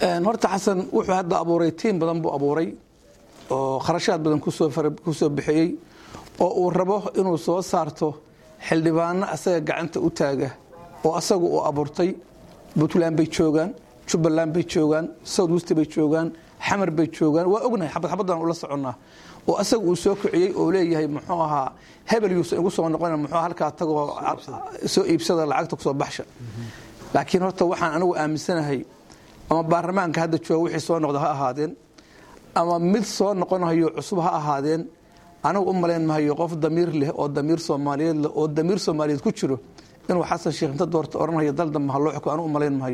horta xasan wuxuu hadda abuuray tiim badan buu abuuray oo kharashaad badan kusoo bixiyey oo uu rabo inuu soo saarto xildhibaano asaga gacanta u taaga oo asagu uu abuurtay puntland bay joogaan jubbaland bay joogaan south west bay joogaan xamar bay joogaan waa ognahay xabad xabaddan ula soconnaa oo asaga uu soo kiciyey oo leeyahay muxuu ahaa hebel yuusan igu soo noqon muxuu halkaa tagoo soo iibsada lacagta kusoo baxsha laakiin horta waxaan anigu aaminsanahay ama baarlamaanka hadda jooga wixii soo noqda ha ahaadeen ama mid soo noqonayo cusub ha ahaadeen anigu u malayn mahayo qof damiir leh oo damiir soomaaliyeed leh oo damiir soomaaliyeed ku jiro inuu xasan sheekh inta doorta odhanhayo dal dambe ha loo xuko anigu u malayn mahayo